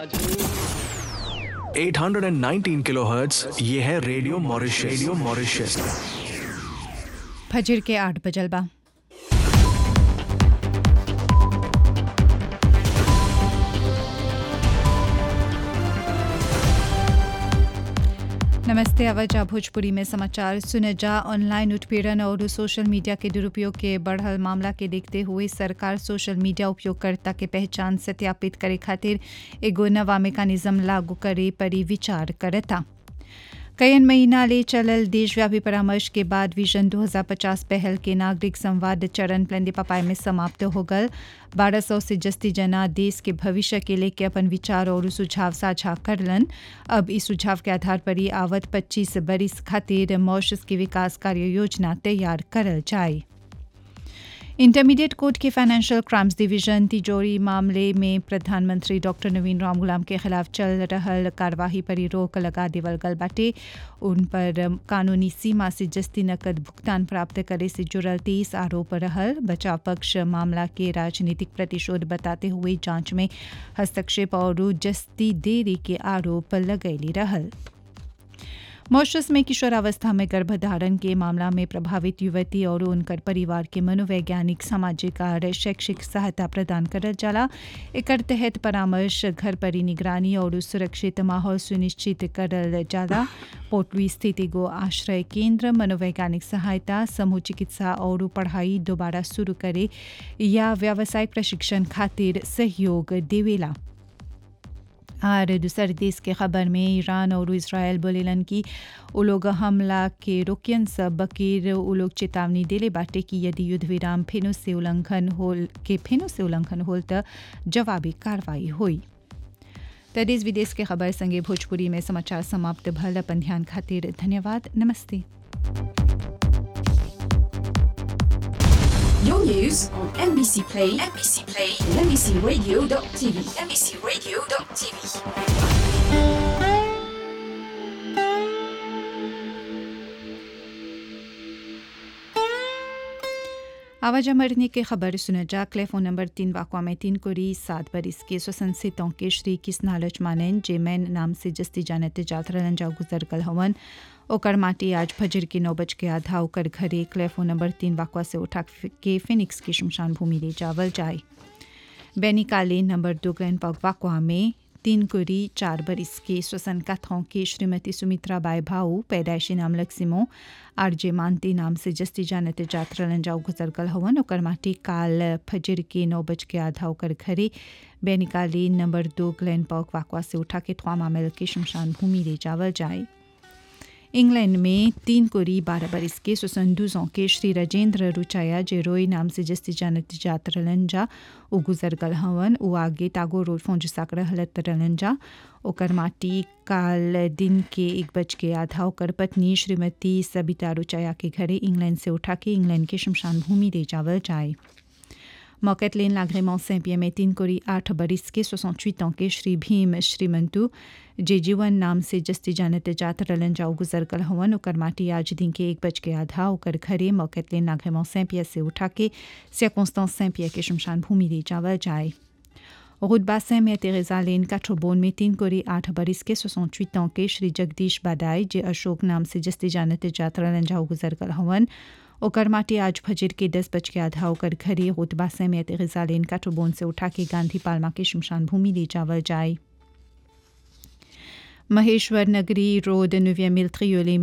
819 kilohertz ये है radio Mauritius radio Mauritius फजर के आठ बजल बा नमस्ते आवाजा भोजपुरी में समाचार सुनजा ऑनलाइन उत्पीड़न और सोशल मीडिया के दुरुपयोग के बढ़ल मामला के देखते हुए सरकार सोशल मीडिया उपयोगकर्ता के पहचान सत्यापित करे खातिर एगो नवा मेकानिज्म लागू करे परी विचार करता कयन महीना ले चलल देशव्यापी परामर्श के बाद विजन 2050 पहल के नागरिक संवाद चरण प्लेंदे पपाई में समाप्त हो गल बारह सौ से जस्ती जना देश के भविष्य के लेके अपन विचार और सुझाव साझा करलन अब इस सुझाव के आधार पर ही आवत 25 बरिस खातिर मॉरिशस की विकास कार्य योजना तैयार करल जाए इंटरमीडिएट कोर्ट के फाइनेंशियल क्राइम्स डिवीजन तिजोरी मामले में प्रधानमंत्री डॉक्टर नवीन राम गुलाम के खिलाफ चल रहल कार्यवाही पर रोक लगा देवल गल बाटे उन पर कानूनी सीमा से जस्ती नकद भुगतान प्राप्त करे से जुड़ल तेईस आरोप रहल बचाव पक्ष मामला के राजनीतिक प्रतिशोध बताते हुए जांच में हस्तक्षेप और जस्ती देरी के आरोप लगैली रहल मॉरिशस में किशोरावस्था में गर्भधारण के मामला में प्रभावित युवती और उनकर परिवार के मनोवैज्ञानिक सामाजिक और शैक्षिक सहायता प्रदान करल जाला एकर तहत परामर्श घर पर निगरानी और सुरक्षित माहौल सुनिश्चित करल जाला पोटली स्थित एगो आश्रय केंद्र मनोवैज्ञानिक सहायता समूह चिकित्सा और पढ़ाई दोबारा शुरू करे या व्यावसायिक प्रशिक्षण खातिर सहयोग देवेला और दूसर देश के खबर में ईरान और इसराइल बोलेलन कि उ लोग हमला के रोकियन सब बकीर उ लोग चेतावनी देले बाटे कि यदि युद्ध विराम फेनो से उल्लंघन होल के फेनो से उल्लंघन होल त जवाबी कार्रवाई हुई त देश विदेश के खबर संगे भोजपुरी में समाचार समाप्त भल अपन ध्यान खातिर धन्यवाद नमस्ते Your news on NBC Play, NBC Play, and NBCRadio.tv, NBCRadio.tv. आवाजा मरने की खबर सुना जा क्लेफोन नंबर तीन वाकवा में तीन कोरी सात बरिस के स्वसन से के श्री किस नालच मानन जे मैन नाम से जस्ती जानते जात रहलन जा गुजर कल हवन ओकर माटी आज फजर के नौ बज के आधा ओकर घरे क्लेफोन नंबर तीन वाकवा से उठा के फिनिक्स की शमशान भूमि ले जावल जाए बैनिकाले नंबर दो ग्रैंड पग वाकवा में तीन कुरी चार बरिस के स्वसन कथों के श्रीमती सुमित्रा बाई भाऊ पैदाइशी नाम लक्सिमो आरजे मानती नाम से जस्ती जानते जात रहलन जाऊ गुजर कल हवन ओकर माटी काल फजर के नौ बज के आधा ओकर घरे बैनिकाले नंबर दो ग्लैंड पॉक वाकवा से उठा के थ्वा मामल के शमशान भूमि ले जावल जाए इंग्लैंड में तीन कोरी बारह बरिस के सुसंदूजों के श्री राजेंद्र रुचाया जे रोई नाम से जस्ती जानत जात रलंजा उ गुजर गल हवन उ आगे तागो रोड फोंज साक रहलत रलंजा ओकर माटी काल दिन के एक बज के आधा ओकर पत्नी श्रीमती सबिता रुचाया के घरे इंग्लैंड से उठा के इंग्लैंड के शमशान भूमि ले जावल जाए मौकतलेन लागरेमों सैंपिया में तीन कोरी आठ बरिस के सोसठ ans के श्री भीम श्रीमंतु जे जीवन नाम से जस्ती जानते जात रलन जाऊ गुजर कल हवन ओकर माटी आज दिन के एक बज के आधा ओकर घरे मौकतलेन लागरेमों सैंपिया से उठा के सियाकोंस्तां सैंपिया के शमशान भूमि ले जावल जाए रुदबासे में तेरेजा लेन काठोबोन में तीन कोरी आठ बरिस के सोसठ ans के श्री जगदीश बादाई जे अशोक नाम से जस्ती जानते जात रलन जाऊ गुजर कल हवन ओकर माटी आज फजर के दस बज के आधा ओकर घरे रुतबा समेत गजालेन काठोबोन से उठा के गांधी पालमा के शमशान भूमि ले जावल जाए महेश्वर नगरी रोड नुविया मिल त्रियोले